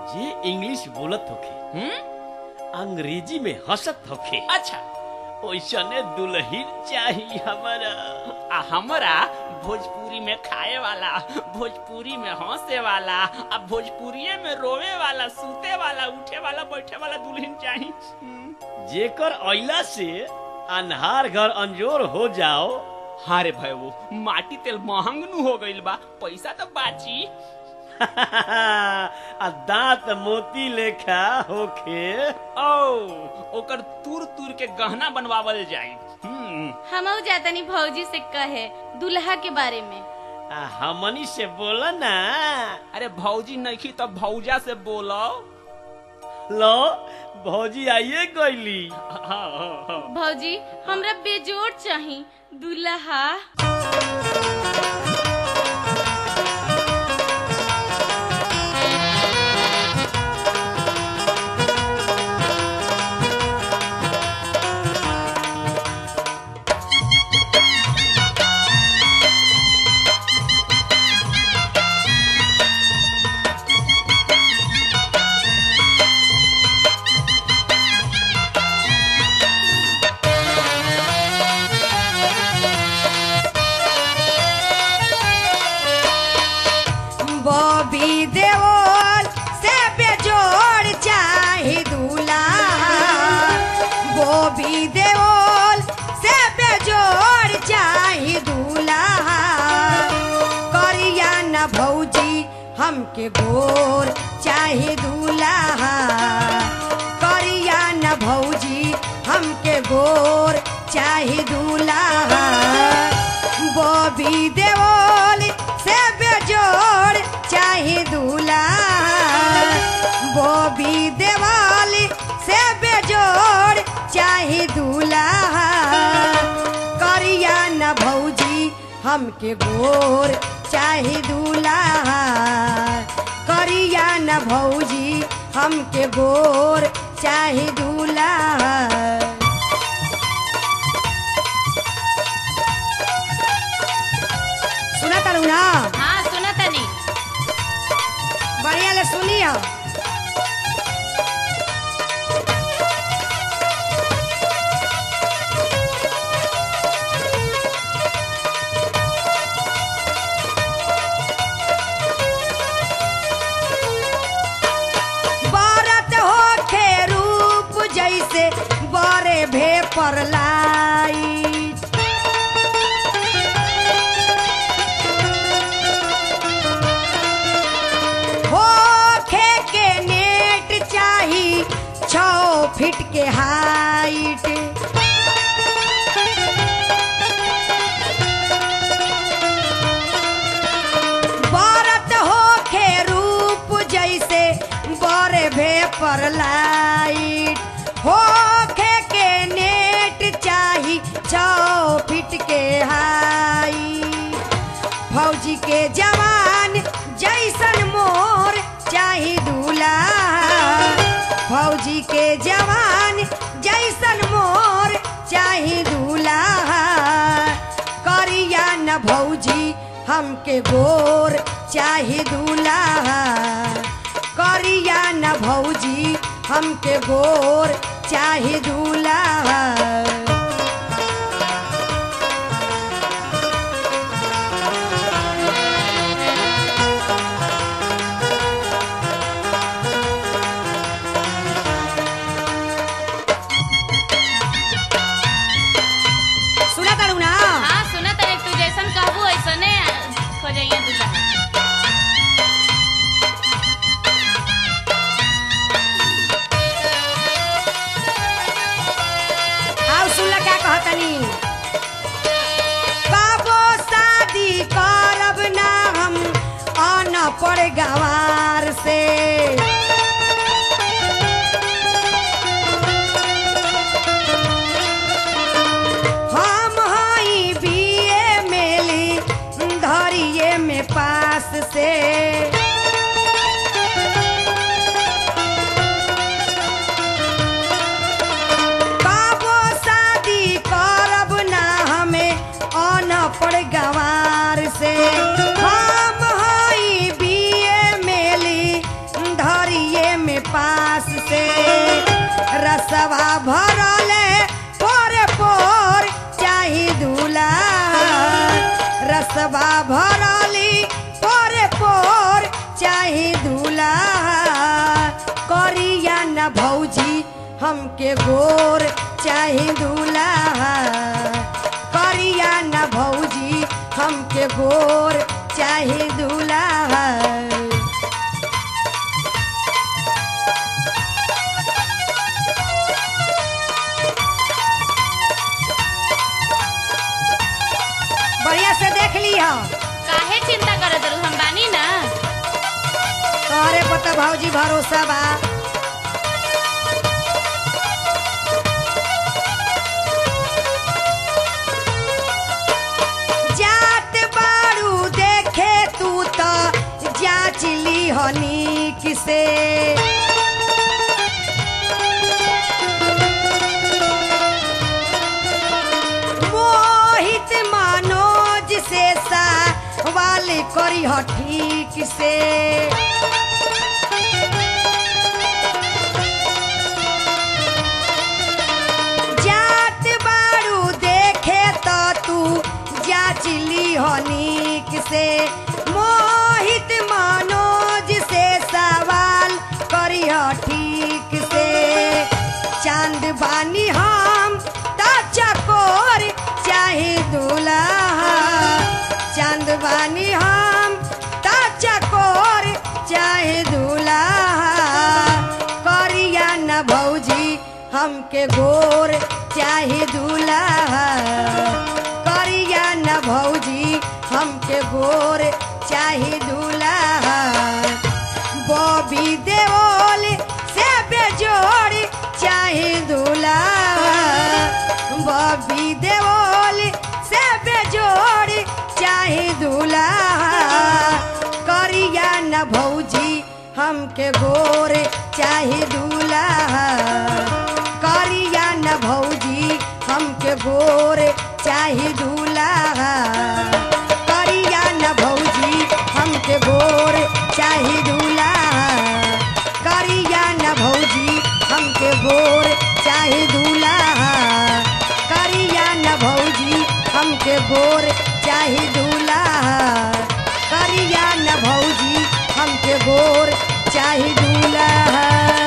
जे इंग्लिश बोलत होखे हम्म अंग्रेजी में हंसत होखे अच्छा ओइसने दुल्हन चाहिए हमारा आ हमरा भोजपुरी में खाए वाला भोजपुरी में हंसे वाला आ भोजपुरिये में रोवे वाला सूते वाला उठे वाला बैठे वाला दुल्हन चाही हम्म। जेकर अइला से अन्हार घर अंजोर हो जाओ हाँ रे भाई वो माटी तेल महंग नु हो गइल बा पैसा तो बाची आ दांत मोती लेखा होखे ओ ओकर तुर तुर के गहना बनवावल जाई हम्म हमहू जातनी भौजी से कहे दुल्हा के बारे में आ हमनी से बोला ना अरे भौजी नइखी तो भौजा से बोलो लो भौजी आइए गईली हाँ, हाँ, हाँ। भौजी हमरा बेजोड़ चाही दुल्हा बॉबी देओल से बेजोड़ चाही दूल्हा बॉबी देओल से बेजोड़ चाही दूल्हा करिया न भौजी हमके गोर चाही दूल्हा करिया न भौजी हमके गोर चाही दूल्हा बॉबी देओल से बेजोड़ चाही दूल्हा बॉबी देवाली से बेजोड़ चाही दूल्हा करिया न भौजी हमके गोर चाही दूल्हा करिया न भौजी हमके गोर चाही दूल्हा सुना तारू ना हाँ सुना तनी बढ़िया ले सुनिया बारत होखे रूप जैसे बरे भे पर लाइट होखे के नेट चाही छो फीट के हाइट बरत होखे रूप जैसे बरे भे पर लाइट होखे के नेट चाही छो फीट के हाइट फौजी के जवान जैसन मोर चाही दूल्हा फौजी के जवान जैसन मोर चाही दूल्हा करिया न भौजी हमके गोर चाही दूल्हा करिया न भौजी हमके गोर चाही दूल्हा सुना तारू ना हाँ सुना तनी तू जैसन कहबू ऐसने खोजइया दुल्हा आओ सुनला क्या कहतनी बाबो शादी करब ना हम आना पड़ गवार से हम हई बीए मेली धरिए में पास से बाबो शादी करब ना हमें अनपढ़ गवार से हम हई बीए में हमके गोर चाहे दूल्हा करिया न भौजी हमके गोर चाहे दूल्हा बढ़िया से देख ली हो काहे चिंता करत रहू हम बानी ना तोहरे पता भौजी भरोसा बा जात बारू देखे तू तो जांच ली हनी किसे मोहित मनोज से सवाल करी हो ठीक से जात बारू देखे तो तू जांच ली हो नीक से मोहित मनोज से सवाल करियो ठीक से चांद बानी हम तो चकोर चाहे दूल्हा चांद बानी हम तो चकोर चाहे दूल्हा करिया न भौजी हमके गोर चाहे दूल्हा करिया न भौजी हमके गोर चाहे दूल्हा बॉबी देओल से बेजोड़ चाहे दूल्हा बॉबी देओल से बेजोड़ चाहे दूल्हा करिया न भौजी हमके गोर चाहे दूल्हा करिया न भौजी हमके गोर चाहे दूल्हा करिया न भौजी हमके गोर चाहे दूल्हा करिया न भौजी हमके गोर चाहे दूल्हा करिया न भौजी हमके गोर चाहे दूल्हा करिया न भौजी हमके गोर चाहे दूल्हा